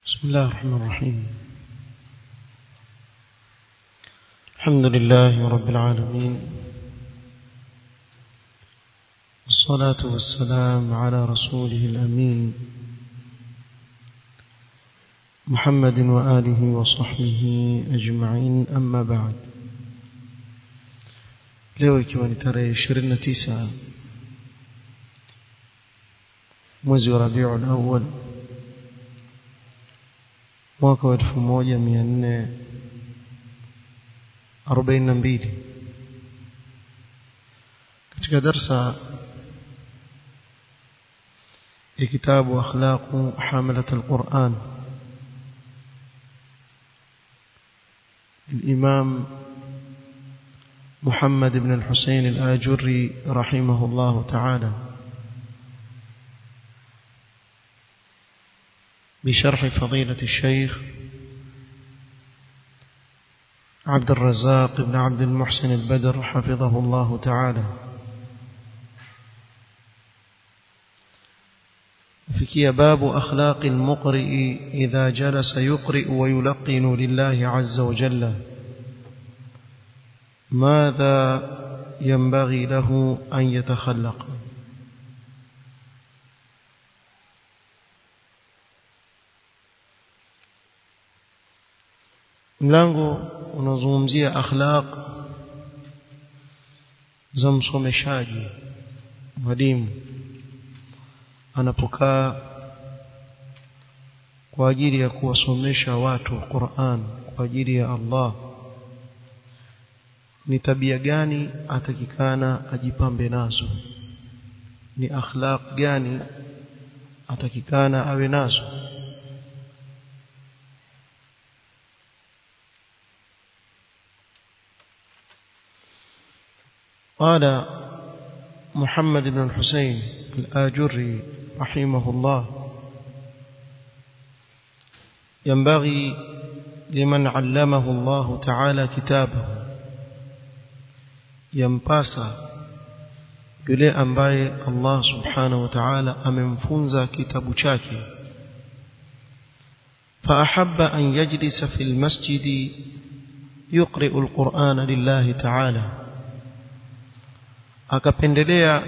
بسم الله الرحمن الرحيم الحمد لله رب العالمين والصلاة والسلام على رسوله الأمين محمد وآله وصحبه أجمعين أما بعد leo ikiwa ni tarehe 29 mwezi wa Rabiul Awwal mwaka wa 1442 katika darsa ya kitabu akhlaqu hamalat alquran الإمام محمد بن الحسين الآجري رحمه الله تعالى بشرح فضيلة الشيخ عبد الرزاق بن عبد المحسن البدر حفظه الله تعالى فكي باب أخلاق المقرئ إذا جلس يقرئ ويلقن لله عز وجل ماذا ينبغي له أن يتخلق mlango unazungumzia akhlaq za msomeshaji mwalimu anapokaa kwa ajili ya kuwasomesha watu Qur'an kwa ajili ya Allah ni tabia gani atakikana ajipambe nazo ni akhlaq gani atakikana awe nazo قال محمد بن الحسين الآجري رحمه الله ينبغي لمن علمه الله تعالى كتابه ينباسا yule ambaye Allah subhanahu wa ta'ala amemfunza kitabu chake فأحب أن يجلس في المسجد يقرئ القرآن لله تعالى akapendelea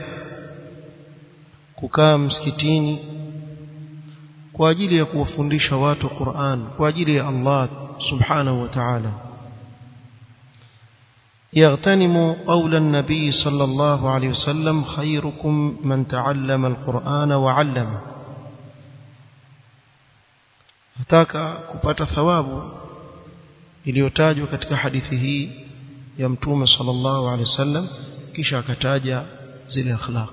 kukaa msikitini kwa ajili ya kuwafundisha watu Qur'an kwa ajili ya Allah subhanahu wa ta'ala يغتنم قول النبي صلى الله عليه وسلم خيركم من تعلم القرآن وعلم hataka kupata thawabu iliyotajwa katika hadithi hii ya mtume sallallahu alaihi wasallam kisha akataja zile akhlaq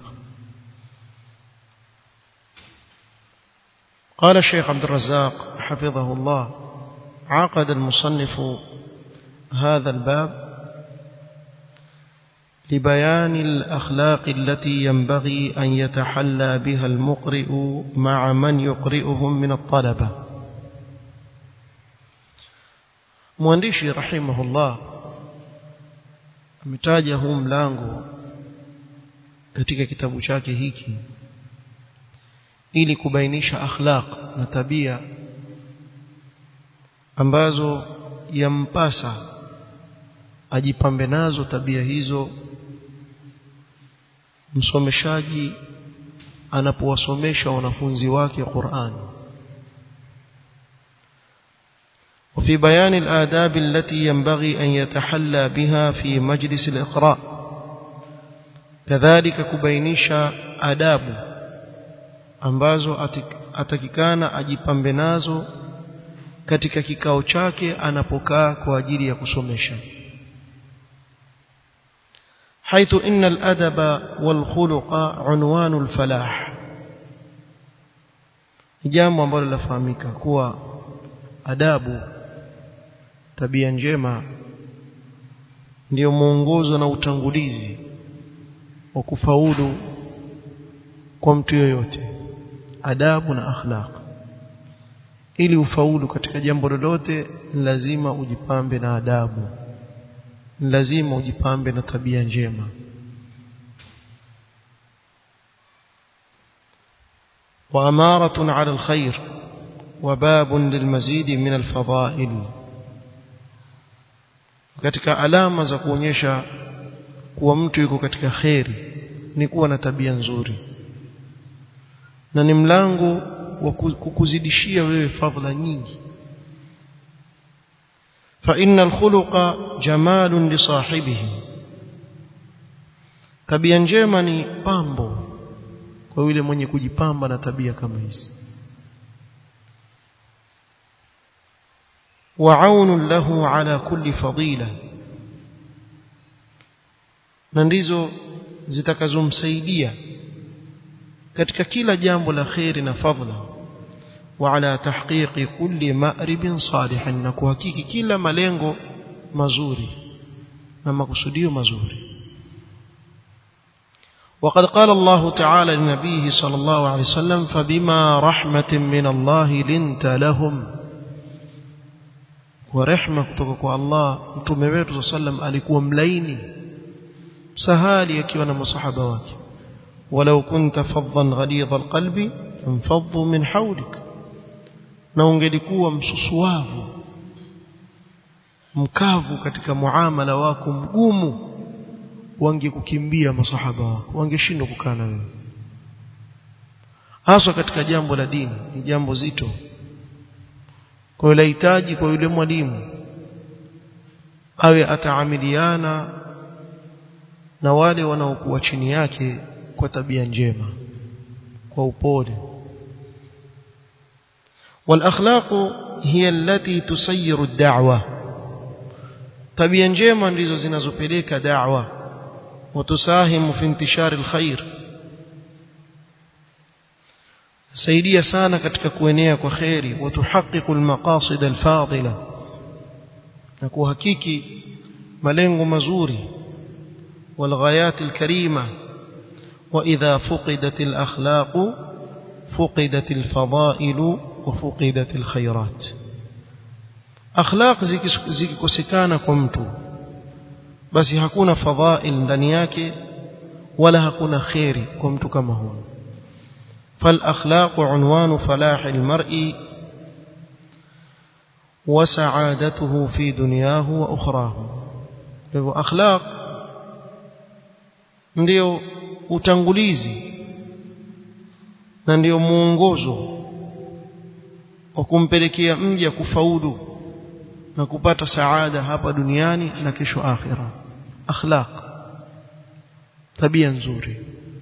قال الشيخ عبد الرزاق حفظه الله عقد المصنف هذا الباب لبيان الأخلاق التي ينبغي أن يتحلى بها المقرئ مع من يقرئهم من الطلبة مهندشي رحمه الله ametaja huu mlango katika kitabu chake hiki ili kubainisha akhlaq na tabia ambazo yampasa ajipambe nazo tabia hizo msomeshaji anapowasomesha wanafunzi wake Qur'an وفي بيان الآداب التي ينبغي أن يتحلى بها في مجلس الإقراء كذلك كبينيشا آداب ambazo atakikana ajipambe nazo katika kikao chake anapokaa kwa ajili ya kusomesha حيث إن الأدب والخلق عنوان الفلاح jambo ambalo lafahamika kuwa adabu tabia njema ndiyo mwongozo na utangulizi wa kufaulu kwa mtu yoyote adabu na akhlaq ili ufaulu katika jambo lolote lazima ujipambe na adabu lazima ujipambe na tabia njema وأمارة على الخير وباب للمزيد من الفضائل katika alama za kuonyesha kuwa mtu yuko katika kheri ni kuwa na tabia nzuri na ni mlango wa kukuzidishia wewe fadhila nyingi fa innal khuluqa jamalun li sahibihi tabia njema ni pambo kwa yule mwenye kujipamba na tabia kama hizi وعون له على كل فضيلة na ndizo zitakazomsaidia katika kila jambo la khairi na fadhila wa ala tahqiqi kulli ma'ribin salihin na kuhakiki kila malengo mazuri na makusudio mazuri وقد قال الله تعالى لنبيه صلى الله عليه وسلم فبما رحمة من الله لنت لهم ورحمة kutoka الله mtume wetu sallam alikuwa mlaini sahali akiwa na masahaba wake ولو كنت فظا غليظ القلب انفضوا من حولك na ungelikuwa msusuavu mkavu katika muamala wako mgumu wangekukimbia masahaba wako wangeshindwa kukaa na wewe hasa katika jambo la dini ni jambo zito kwa hiyo lahitaji kwa yule mwalimu awe ataamiliana na wale wanaokuwa chini yake kwa tabia njema kwa upole والاخلاق هي التي تسير الدعوه tabia njema ndizo zinazopeleka da'wa وتساهم في انتشار الخير saidia sana katika kuenea kwa khairi watuhaqiqu almaqasid alfadila na kuhakiki malengo mazuri والغايات الكريمه واذا فقدت الاخلاق فقدت الفضائل وفقدت الخيرات akhlaq zikikosekana kwa mtu basi hakuna fadhail ndani yake wala hakuna khairi kwa mtu kama huyo فالاخلاق عنوان فلاح المرء وسعادته في دنياه واخراه hivyo akhlaq ndio utangulizi na ndio muongozo wa kumpelekea mja kufaulu na kupata saada hapa duniani na kesho akhira akhlaq tabia nzuri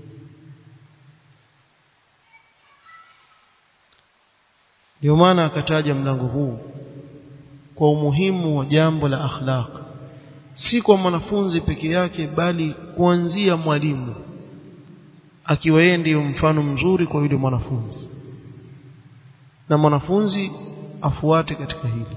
ndio maana akataja mlango huu kwa umuhimu wa jambo la akhlaq si kwa mwanafunzi peke yake bali kuanzia mwalimu akiwa yeye ndiyo mfano mzuri kwa yule mwanafunzi na mwanafunzi afuate katika hili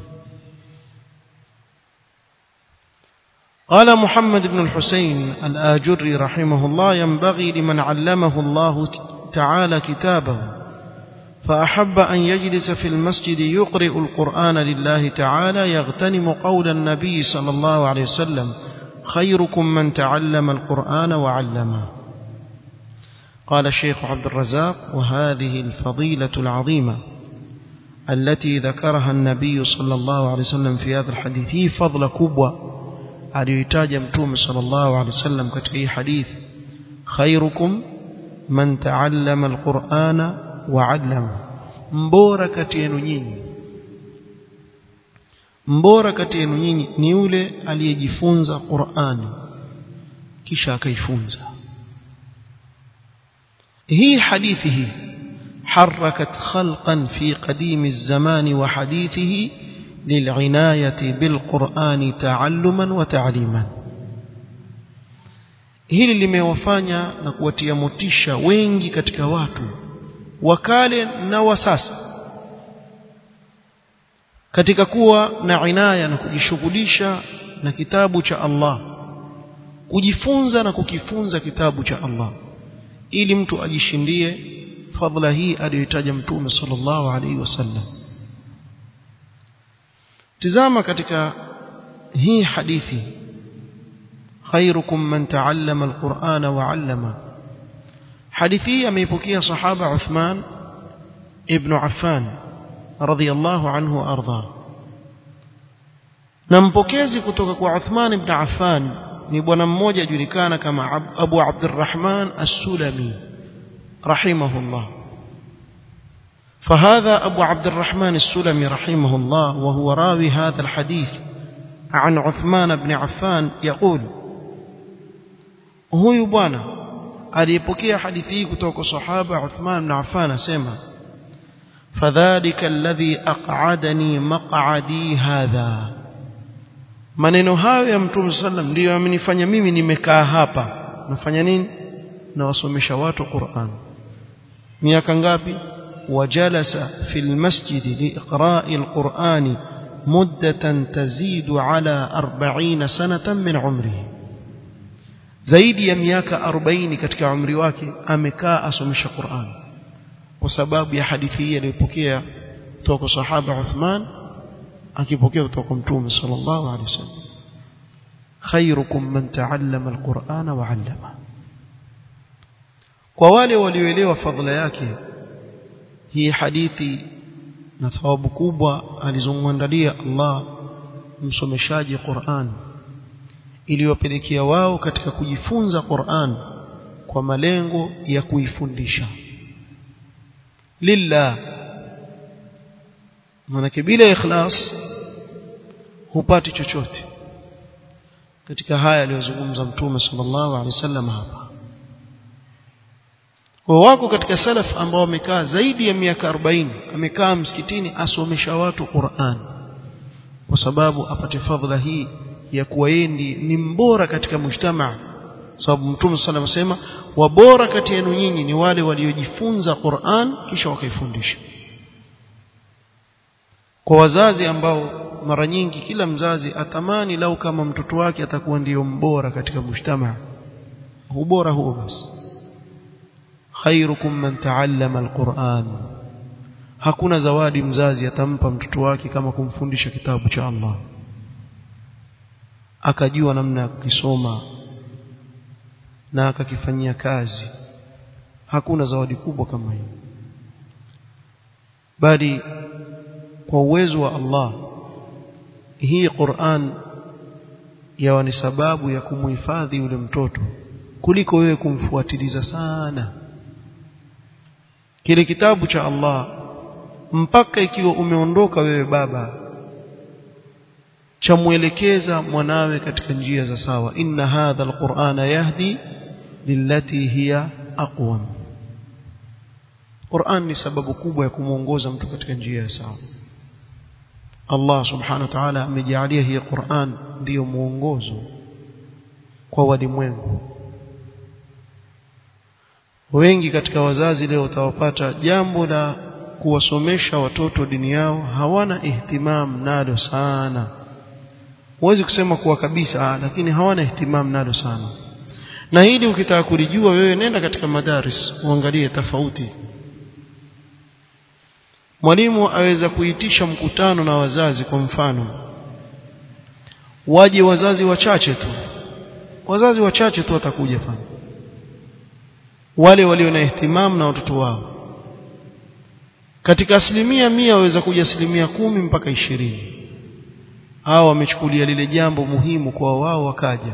قال محمد بن الحسين الآجري رحمه الله ينبغي لمن علمه الله تعالى كتابه فأحب أن يجلس في المسجد يقرئ القرآن لله تعالى يغتنم قول النبي صلى الله عليه وسلم خيركم من تعلم القرآن وعلمه قال الشيخ عبد الرزاق وهذه الفضيلة العظيمة التي ذكرها النبي صلى الله عليه وسلم في هذا الحديث هي فضل كبوة aliyoitaja mtume sallallahu alaihi wasallam katika hii hadith khairukum man taallama alqur'ana wa 'allama mbora kati yenu nyinyi mbora kati yenu nyinyi ni yule aliyejifunza Qur'ani kisha akaifunza hii hadithi hii حركت خلقا في قديم الزمان وحديثه للعناية بالقرآن تعلما وتعليما hili limewafanya na kuwatia motisha wengi katika watu wakale na wa sasa katika kuwa na inaya na kujishughulisha na kitabu cha Allah kujifunza na kukifunza kitabu cha Allah ili mtu ajishindie fadhila hii aliyoitaja mtume sallallahu alaihi wasallam tizama katika hii hadithi khairukum man taallama alqur'ana wa 'allama hadithi hii ameipokea sahaba Uthman ibn Affan radhiyallahu anhu arda na mpokezi kutoka kwa Uthman ibn Affan ni bwana mmoja ajulikana kama Abu Abdurrahman As-Sulami rahimahullah فهذا أبو عبد الرحمن السلمي رحمه الله وهو راوي هذا الحديث عن عثمان بن عفان يقول huyu bwana aliyepokea hadithi hii kutoka sahaba Uthman ibn Affan asema fadhalika alladhi aq'adani maq'adi hadha maneno hayo ya mtume sallam ndiyo yamenifanya mimi nimekaa hapa nafanya nini nawasomesha watu Qur'an miaka ngapi wajalasa fil masjid liiqra'i alqur'ani muddatan tazidu ala 40 sanatan min umrihi zaidi ya miaka 40 katika umri wake amekaa asomesha Qur'an kwa sababu ya hadithi hii aliyopokea kutoka sahaba Uthman akipokea kutoka mtume sallallahu alaihi wasallam khairukum man ta'allama alqur'ana wa 'allama kwa wale walioelewa fadhila yake hii hadithi na thawabu kubwa alizomwandalia Allah msomeshaji Qur'an iliyopelekea wao katika kujifunza Qur'an kwa malengo ya kuifundisha lillah manake bila ikhlas hupati chochote katika haya aliyozungumza mtume sallallahu alaihi wasallam hapa kwa wako katika salaf ambao wamekaa zaidi ya miaka 40 amekaa msikitini asomesha watu Qur'an kwa sababu apate fadhila hii ya kuwa yeye ni mbora katika mujtamaa sababu mtume sallallahu alaihi wasallam wabora kati yenu nyinyi ni wale waliojifunza Qur'an kisha wakaifundisha kwa wazazi ambao mara nyingi kila mzazi atamani lau kama mtoto wake atakuwa ndiyo mbora katika mujtamaa ubora huo basi khairukum man ta'allama alquran hakuna zawadi mzazi atampa mtoto wake kama kumfundisha kitabu cha Allah akajua namna ya kukisoma na akakifanyia kazi hakuna zawadi kubwa kama hiyo bali kwa uwezo wa Allah hii Qur'an yawa ni sababu ya kumhifadhi yule mtoto kuliko wewe kumfuatiliza sana kile kitabu cha Allah mpaka ikiwa umeondoka wewe baba chamwelekeza mwanawe katika njia za sawa inna hadha alqur'ana yahdi lillati hiya aqwam Qur'an ni sababu kubwa ya kumuongoza mtu katika njia ya sawa Allah subhanahu wa ta'ala amejalia hii Qur'an ndiyo muongozo kwa walimwengu wengi katika wazazi leo utawapata jambo la kuwasomesha watoto dini yao hawana ihtimam nalo sana huwezi kusema kuwa kabisa lakini hawana ihtimam nalo sana na hili ukitaka kulijua wewe nenda katika madaris uangalie tofauti mwalimu aweza kuitisha mkutano na wazazi kwa mfano waje wazazi wachache tu wazazi wachache tu watakuja pale wale walio na ihtimam na watoto wao katika asilimia mia waweza kuja asilimia kumi mpaka ishirini hao wamechukulia lile jambo muhimu kwa wao wakaja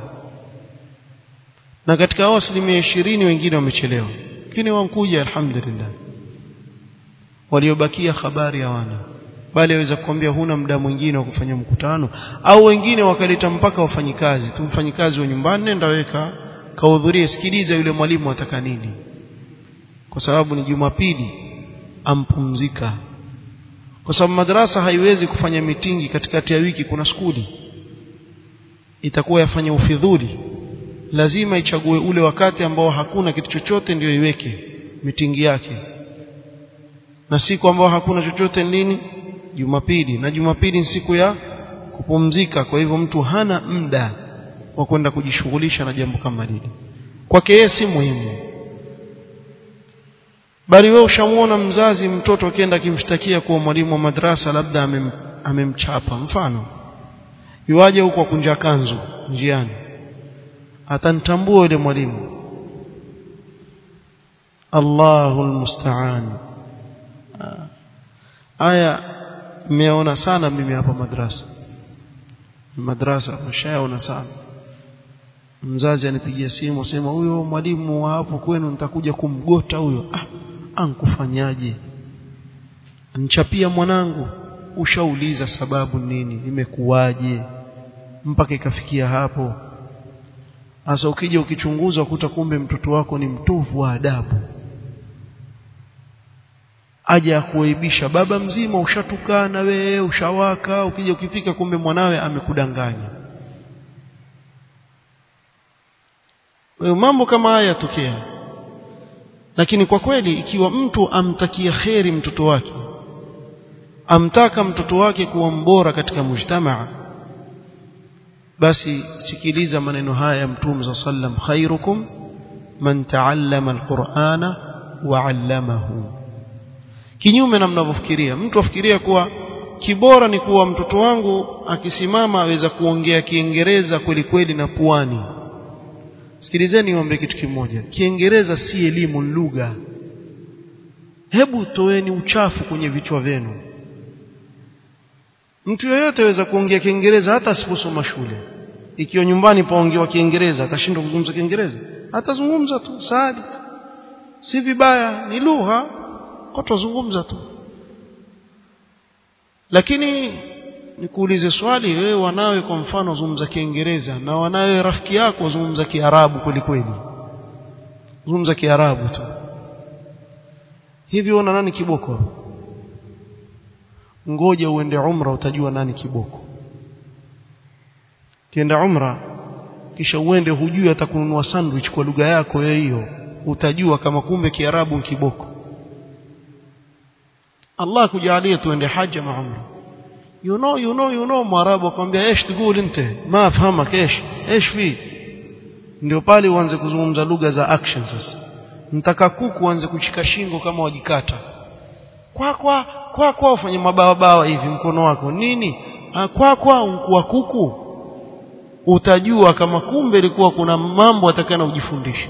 na katika hao asilimia ishirini wengine wamechelewa lakini wankuja alhamdulillah waliobakia habari hawana bali aweza kukwambia huna muda mwingine wa kufanya mkutano au wengine wakaleta mpaka wafanyikazi tu mfanyikazi wa nyumbani nenda weka kahudhurie sikiliza yule mwalimu ataka nini kwa sababu ni Jumapili ampumzika kwa sababu madrasa haiwezi kufanya mitingi katikati ya wiki kuna skuli itakuwa yafanya ufidhuli lazima ichague ule wakati ambao hakuna kitu chochote ndio iweke mitingi yake na siku ambao hakuna chochote nini Jumapili na Jumapili ni siku ya kupumzika kwa hivyo mtu hana muda wa kwenda kujishughulisha na jambo kama lile kwake yeye si muhimu bali wewe ushamuona mzazi mtoto akienda akimshtakia kuwa mwalimu wa madrasa labda amem, amemchapa mfano yuaje huko kunja kanzu njiani atanitambua yule mwalimu Allahul musta'an haya nimeona sana mimi hapa madrasa madrasa mshaona sana mzazi anipigia simu sema huyo mwalimu wa hapo kwenu nitakuja kumgota huyo ah ankufanyaje nchapia mwanangu ushauliza sababu nini imekuwaje mpaka ikafikia hapo sasa ukija ukichunguza ukuta kumbe mtoto wako ni mtovu wa adabu aja kuaibisha baba mzima ushatukana wewe ushawaka ukija ukifika kumbe mwanawe amekudanganya wewe mambo kama haya yatokea lakini kwa kweli ikiwa mtu amtakia kheri mtoto wake amtaka mtoto wake kuwa mbora katika mujtamaa basi sikiliza maneno haya ya mtume za sallam khairukum man taallama alqur'ana wa 'allamahu kinyume na mnavyofikiria mtu afikiria kuwa kibora ni kuwa mtoto wangu akisimama aweza kuongea kiingereza kweli kweli na puani sikilizeni niombe kitu kimoja kiingereza si elimu lugha hebu toeni uchafu kwenye vichwa vyenu mtu yeyote aweza kuongea kiingereza hata asiposoma shule ikiwa nyumbani paongewa kiingereza atashindwa kuzungumza kiingereza atazungumza tu saadi si vibaya ni lugha watazungumza tu lakini nikuulize swali wewe wanawe kwa mfano wazungumza kiingereza na wanawe rafiki yako wazungumza kiarabu kweli kweli zungumza kiarabu tu hivi ona nani kiboko ngoja uende umra utajua nani kiboko kienda umra kisha uende hujui hata kununua sandwich kwa lugha yako hiyo utajua kama kumbe kiarabu ni kiboko Allah kujalia tuende haja ma umra you know you know you know mwarabu akwambia ايش تقول انت ما افهمك ايش ايش في ndio pale uanze kuzungumza lugha za action sasa mtaka kuku uanze kushika shingo kama wajikata kwa kwa kwa kwa ufanye mabawa bawa hivi mkono wako nini ha, kwa kwa unkuwa kuku utajua kama kumbe ilikuwa kuna mambo atakana ujifundishe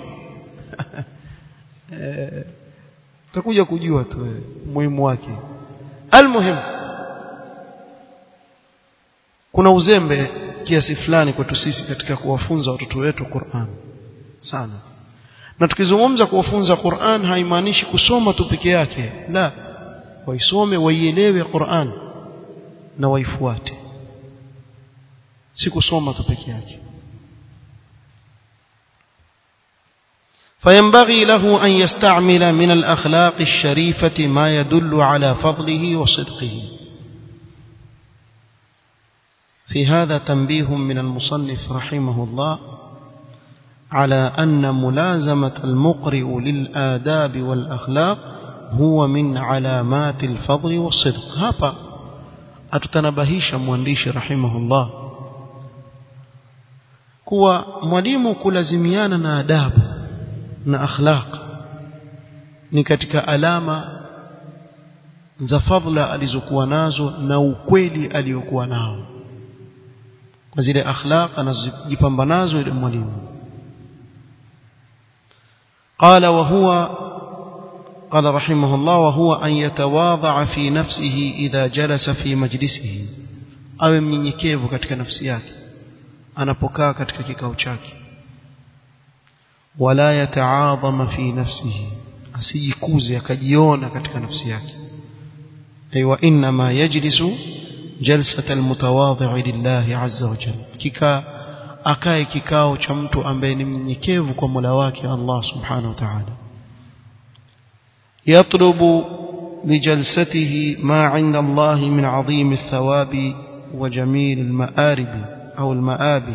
eh utakuja kujua tu muhimu wake almuhim kuna uzembe kiasi fulani kwetu sisi katika kuwafunza watoto wetu Qur'an sana na tukizungumza kuwafunza Qur'an haimaanishi kusoma tu peke yake la waisome waielewe Qur'an na waifuate si kusoma tu peke yake فينبغي له أن يستعمل من الأخلاق الشريفة ما يدل على فضله وصدقه في هذا تنبيه من المصنف رحمه الله على أن ملازمة المقرئ للآداب والأخلاق هو من علامات الفضل والصدق هذا أتتنبهيش موانديش رحمه الله kuwa mwalimu kulazimiana na adabu na akhlaq ni katika alama za fadhila alizokuwa nazo na ukweli aliyokuwa nao kwa zile akhlaq anazojipamba nazo ile mwalimu قال وهو قال رحمه الله وهو أن يتواضع في نفسه إذا جلس في مجلسه awe mnyenyekevu katika nafsi yake anapokaa katika kikao chake wala yataadhama fi nafsihi asijikuze akajiona katika nafsi yake aywa inma yajlisu jalsata almutawadhi lillahi azza wa jalla kika akae kikao cha mtu ambaye ni mnyenyekevu kwa Mola wake Allah subhanahu wa ta'ala yatlubu بجلسته ما عند الله من عظيم الثواب وجميل المآرب أو المآبي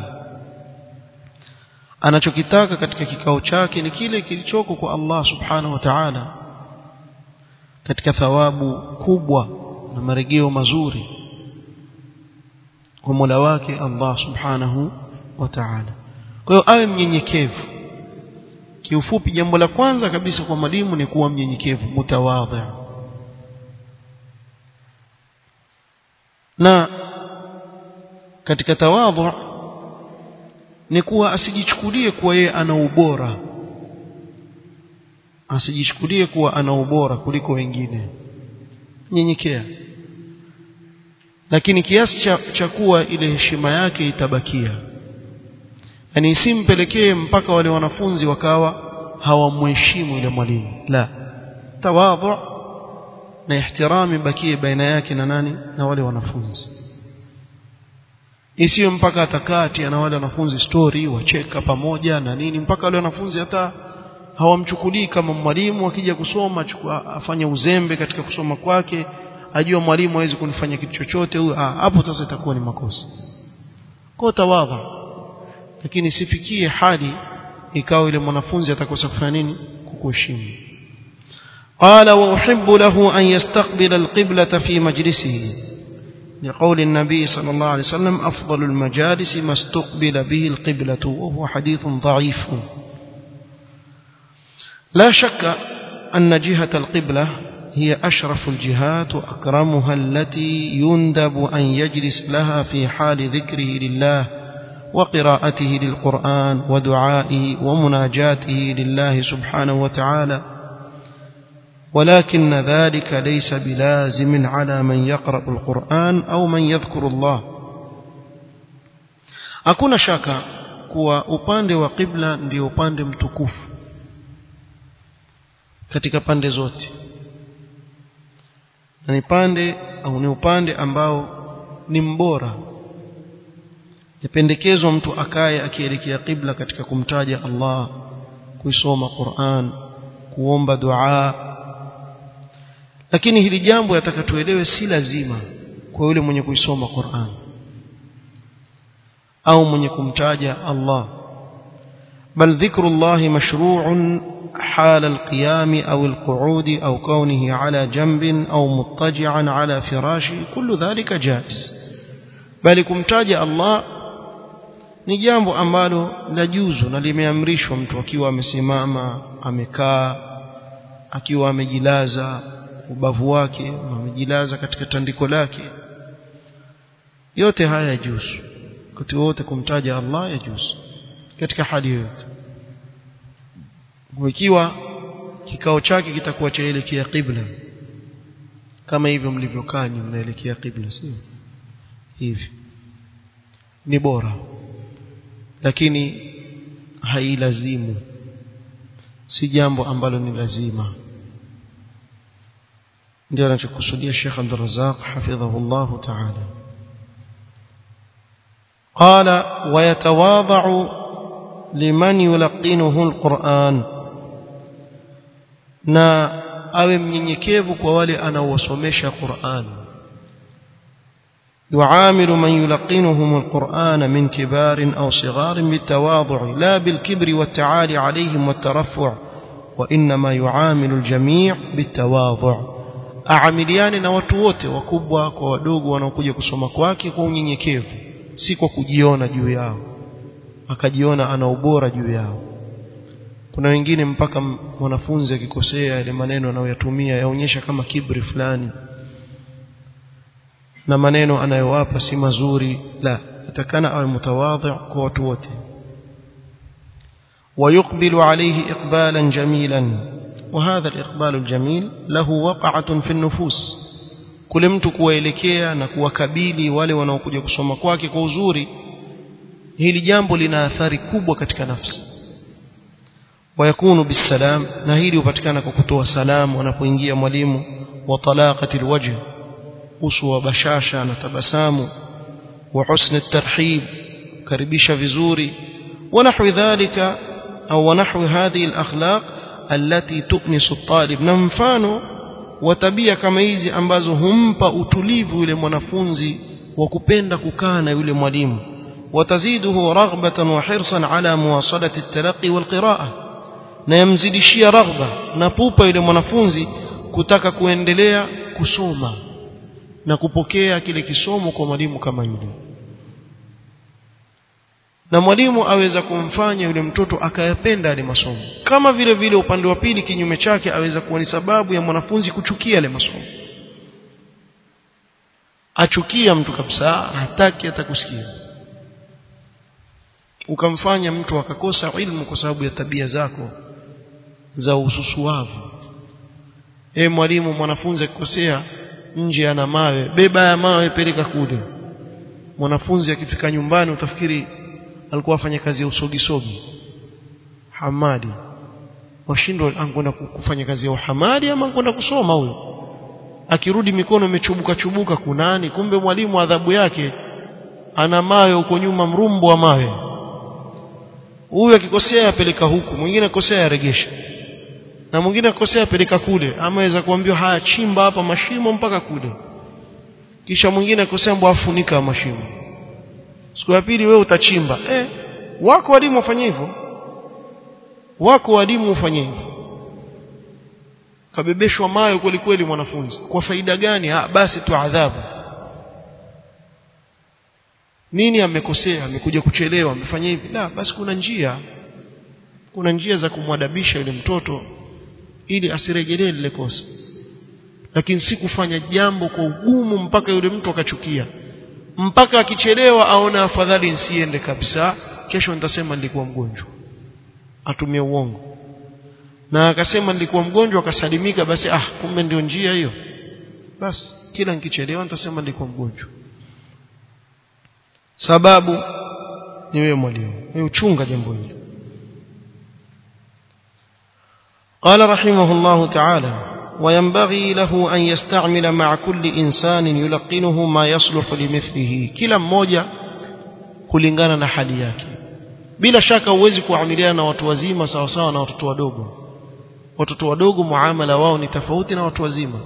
anachokitaka katika kikao chake ni kile kilichoko kwa Allah subhanahu wa ta'ala katika thawabu kubwa na marejeo mazuri kwa Mola wake Allah subhanahu wa ta'ala kwa hiyo awe mnyenyekevu kiufupi jambo la kwanza kabisa kwa mwalimu ni kuwa mnyenyekevu mutawadhi na katika tawadhu ni kuwa asijichukulie kuwa yeye ana ubora asijichukulie kuwa ana ubora kuliko wengine nyenyekea lakini kiasi cha, cha kuwa ile heshima yake itabakia yani isimpelekee mpaka wale wanafunzi wakawa hawamheshimu yule mwalimu la tawadhu na ihtirami bakie baina yake na nani na wale wanafunzi isiyo mpaka atakati na wale wanafunzi story wacheka pamoja na nini mpaka wale wanafunzi hata hawamchukulii kama mwalimu akija kusoma chukua afanye uzembe katika kusoma kwake ajua mwalimu hawezi kunifanya kitu chochote huyo hapo sasa itakuwa ni makosa kwa tawadha lakini sifikie hali ikawa yule mwanafunzi atakosa kufanya nini kukuheshimu قال وأحب له أن يستقبل القبلة في مجلسه لقول النبي صلى الله عليه وسلم أفضل المجالس ما استقبل به القبلة وهو حديث ضعيف لا شك أن جهة القبلة هي أشرف الجهات وأكرمها التي يندب أن يجلس لها في حال ذكره لله وقراءته للقرآن ودعائه ومناجاته لله سبحانه وتعالى ولكن ذلك ليس بلازم على من يقرأ القرآن أو من يذكر الله hakuna shaka kuwa upande wa qibla ndio upande mtukufu katika pande zote na ni pande au ni upande ambao ni mbora yapendekezwa mtu akaye akielekea qibla katika kumtaja Allah kuisoma Qur'an kuomba dua lakini hili jambo yataka tuelewe si lazima kwa yule mwenye kuisoma Qur'an au mwenye kumtaja Allah bal dhikrullah mashru'un حال القيام أو القعود أو كونه على جنب أو مضطجعا على فراشه كل ذلك جائز بل kumtaja Allah ni jambo ambalo lajuzu na limeamrishwa mtu akiwa amesimama amekaa akiwa amejilaza ubavu wake amejilaza katika tandiko lake yote haya yajuzu wakati wote kumtaja Allah yajuzu katika hali yoyote ikiwa kikao chake kitakuwa chaelekea qibla kama hivyo mlivyokaa nyinyi mnaelekea qibla sio hivi ni bora lakini hailazimu si jambo ambalo ni lazima ndio anachokusudia Sheikh Abdul Razzaq hafidhahu Allah ta'ala قال ويتواضع لمن يلقنه القرآن na awe mnyenyekevu kwa wale anaowasomesha Qur'an يعامل من يلقنهم القرآن من كبار أو صغار بالتواضع لا بالكبر والتعالي عليهم والترفع وإنما يعامل الجميع بالتواضع aamiliane na watu wote wakubwa kwa wadogo wanaokuja kusoma kwake kwa unyenyekevu si kwa kujiona juu yao akajiona ana ubora juu yao kuna wengine mpaka mwanafunzi akikosea yale maneno anayoyatumia yaonyesha kama kibri fulani na maneno anayowapa si mazuri la atakana awe mutawadhi kwa watu wote ويقبل عليه إقبالا جميلا وهذا الإقبال الجميل له وقعة في النفوس kule mtu kuwaelekea na kuwakabili wale wanaokuja kusoma kwake kwa uzuri hili jambo lina athari kubwa katika nafsi wayakunu bisalam na hili hupatikana kwa kutoa salamu anapoingia mwalimu wa talaqati alwajh uso wa bashasha na tabasamu wa husni tarhib karibisha vizuri wa nahwi dhalika au wa nahwi hadhihi alakhlaq allati tu'nisu at-talib na mfano wa tabia kama hizi ambazo humpa utulivu yule mwanafunzi wa kupenda kukaa na yule mwalimu wataziduhu raghbatan wa hirsan ala muwasalati at-talaqi wal qira'ah na yamzidishia raghba na pupa yule mwanafunzi kutaka kuendelea kusoma na kupokea kile kisomo kwa mwalimu kama yule na mwalimu aweza kumfanya yule mtoto akayapenda yale masomo kama vile vile upande wa pili kinyume chake aweza kuwa ni sababu ya mwanafunzi kuchukia yale masomo achukia mtu kabisa hataki atakusikia ukamfanya mtu akakosa ilmu kwa sababu ya tabia zako za ususuavu e mwalimu mwanafunzi akikosea nje ana mawe beba ya mawe peleka kule mwanafunzi akifika nyumbani utafikiri alikuwa afanya kazi ya usogisogi hamadi washindwa ankwenda kufanya kazi ya uhamadi ama ankwenda kusoma huyo akirudi mikono imechubuka chubuka kunani kumbe mwalimu adhabu yake ana mawe huko nyuma mrumbo wa mawe huyu akikosea apeleka huku mwingine akikosea aregesha na mwingine akikosea apeleka kule ama aweza kuambiwa haya chimba hapa mashimo mpaka kule kisha mwingine akikosea mbwa afunika mashimo siku ya pili wewe utachimba eh wako walimu wafanye hivyo wako walimu wafanye hivyo kabebeshwa mayo kweli kweli mwanafunzi kwa faida gani ha, basi tu adhabu nini amekosea amekuja kuchelewa amefanya hivi la basi kuna njia kuna njia za kumwadabisha yule mtoto ili asirejelee lile kosa lakini si kufanya jambo kwa ugumu mpaka yule mtu akachukia mpaka akichelewa aone afadhali nsiende kabisa kesho nitasema nilikuwa mgonjwa atumie uongo na akasema nilikuwa mgonjwa akasalimika basi ah kumbe ndio njia hiyo basi kila nikichelewa nitasema nilikuwa mgonjwa sababu ni wewe mwalimu wewe uchunga jambo hili قال رحمه الله تعالى وينبغي له أن يستعمل مع كل إنسان يلقنه ما يصلح لمثله كلا mmoja kulingana na hali yake bila shaka huwezi kuamiliana na watu wazima sawa sawa na watoto wadogo watoto wadogo muamala wao ni tofauti na watu wazima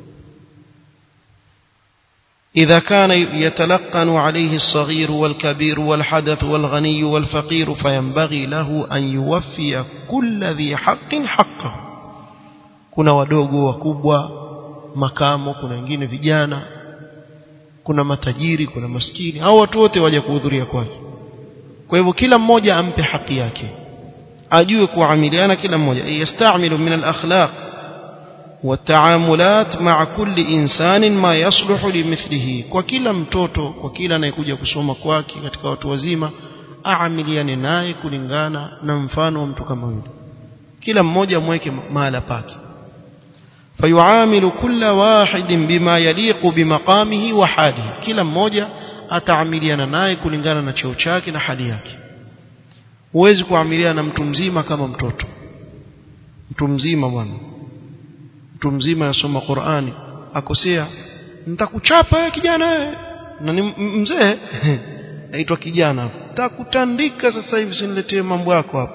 إذا كان يتلقن عليه الصغير والكبير والحدث والغني والفقير فينبغي له أن يوفي كل ذي حق حقه kuna wadogo wakubwa makamo kuna wengine vijana kuna matajiri kuna maskini hao watu wote waje kuhudhuria kwake kwa hivyo kila mmoja ampe haki yake ajue kuamiliana kila mmoja yastamilu min al-akhlaq والتعاملات مع كل إنسان ما يصلح لمثله kwa kila mtoto kwa kila anayekuja kusoma kwake katika watu wazima aamiliane naye kulingana na mfano wa mtu kama yule kila mmoja amweke mahala pake fayuamilu kulla wahidin bima yaliqu bimaqamihi wa halihi kila mmoja ataamiliana naye kulingana na cheo chake na hali yake huwezi kuamiliana na mtu mzima kama mtoto mtu mzima bwana mtu mzima yasoma Qur'ani akosea nitakuchapa wewe kijana wewe na ni mzee aitwa kijana nitakutandika sasa hivi siniletee mambo yako hapa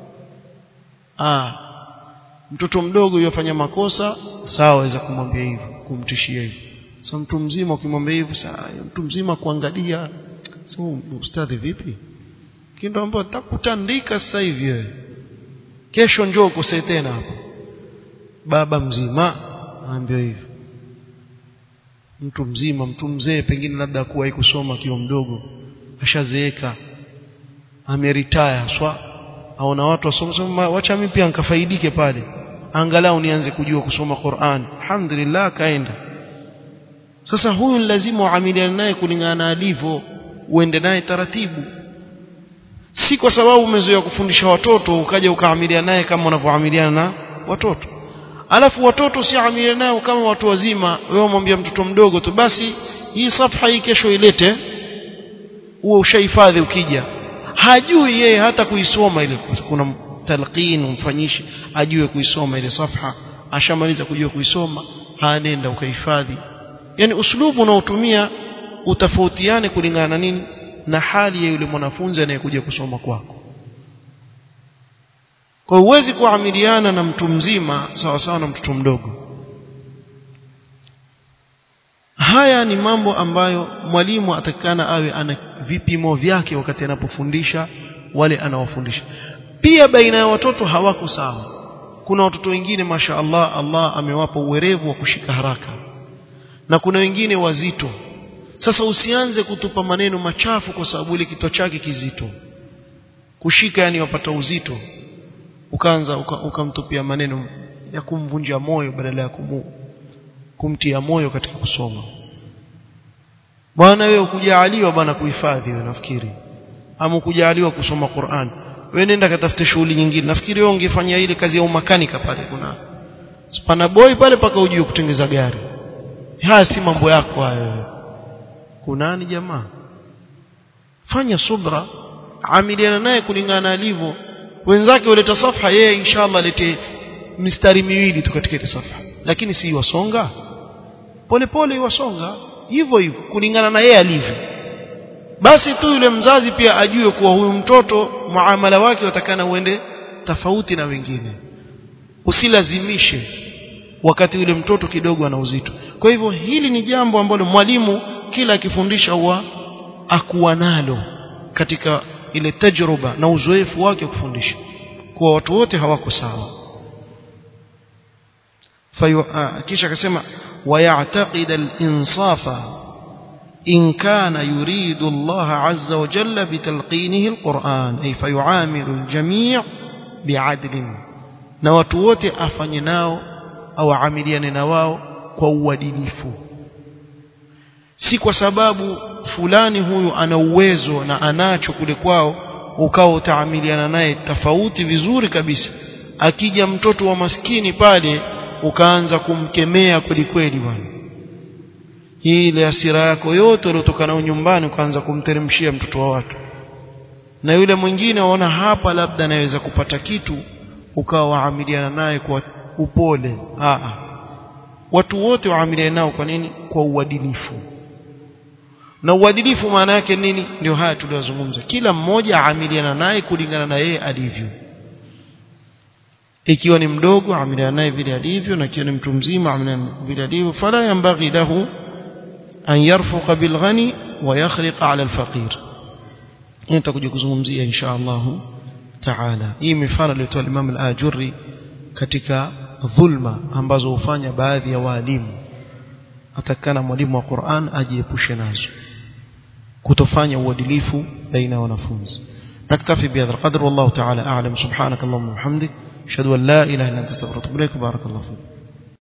ah mtoto mdogo yofanya makosa sawa waweza kumwambia hivyo kumtishia hivyo sasa mtu mzima ukimwambia hivyo sawa mtu mzima kuangalia sasa ustadhi vipi kindo ambao nitakutandika sasa hivi wewe kesho njoo ukosee tena hapo baba mzima aambiwa hivyo mtu mzima mtu mzee pengine labda kuwahi kusoma akiwa mdogo ashazeeka ameritaya swa aona watu wasoma soma wacha mimi pia nikafaidike pale angalau nianze kujua kusoma Qur'an alhamdulillah kaenda sasa huyu lazima uamiliane naye kulingana na alivyo uende naye taratibu si kwa sababu umezoea kufundisha watoto ukaja ukaamiliana naye kama unavyoamiliana na watoto alafu watoto usiamiliane nao kama watu wazima wewe mwambia mtoto mdogo tu basi hii safha hii kesho ilete uwe ushahifadhi ukija hajui yeye hata kuisoma ile kuna talqin umfanyishi ajue kuisoma ile safha ashamaliza kujua kuisoma hanenda ukahifadhi yani uslubu unaotumia utofautiane kulingana na nini na hali ya yule mwanafunzi anayekuja kusoma kwako kwa huwezi kuamiliana na mtu mzima sawa sawa na mtoto mdogo haya ni mambo ambayo mwalimu atakikana awe ana vipimo vyake wakati anapofundisha wale anawafundisha pia baina ya watoto hawako sawa kuna watoto wengine masha Allah Allah amewapa uwerevu wa kushika haraka na kuna wengine wazito sasa usianze kutupa maneno machafu kwa sababu ile kichwa chake kizito kushika yani wapata uzito ukaanza ukamtupia uka maneno ya kumvunja moyo badala ya kumu, kumtia moyo katika kusoma bwana wewe ukujaaliwa bwana kuhifadhi wewe nafikiri ama ukujaaliwa kusoma Qur'an wewe nenda katafute shughuli nyingine nafikiri wewe ungefanya ile kazi ya umakanika pale kuna spana boy pale paka ujue kutengeza gari haya si mambo yako hayo kunani jamaa fanya subra amiliana naye kulingana alivyo wenzake waleta safha yeye inshallah alete mistari miwili tu katika ile safha lakini si wasonga pole pole wasonga hivyo hivyo kulingana na yeye alivyo basi tu yule mzazi pia ajue kuwa huyu mtoto muamala wake watakana uende tofauti na wengine usilazimishe wakati yule mtoto kidogo ana uzito kwa hivyo hili ni jambo ambalo mwalimu kila akifundisha huwa akuwa nalo katika ile tajruba na uzoefu wake kufundisha kuwa watu wote hawako sawa fayu kisha akasema ويعتقد الإنصاف إن كان يريد الله عز وجل بتلقينه القرآن أي فيعامل الجميع بعدل نواتووت أفنيناو أو عاملين نواو كوادليفو si kwa sababu fulani huyu ana uwezo na anacho kule kwao ukawa utaamiliana naye tofauti vizuri kabisa akija mtoto wa maskini pale ukaanza kumkemea kweli kweli bwana hii ile hasira yako yote iliyotoka nayo nyumbani ukaanza kumteremshia mtoto wa watu na yule mwingine waona hapa labda anaweza kupata kitu ukawa waamiliana naye kwa upole Aa. watu wote waamiliane nao kwa nini kwa uadilifu na uadilifu maana yake nini ndio haya tuliyozungumza kila mmoja aamiliana naye kulingana na yeye alivyo ikiwa ni mdogo amiliana naye vile alivyo na ikiwa ni mtu mzima amiliana vile alivyo fala yambaghi lahu an yarfuqa bilghani wa yakhriqa ala alfaqir hii tutakuja kuzungumzia insha Allah taala hii mifano aliyotoa Imam al-Ajurri katika dhulma ambazo hufanya baadhi ya walimu atakana mwalimu wa Qur'an ajiepushe nazo kutofanya uadilifu baina ya wanafunzi نكتفي بهذا القدر والله تعالى أعلم سبحانك اللهم وبحمدك أشهد أن لا إله إلا أنت استغفرك وبارك الله فيك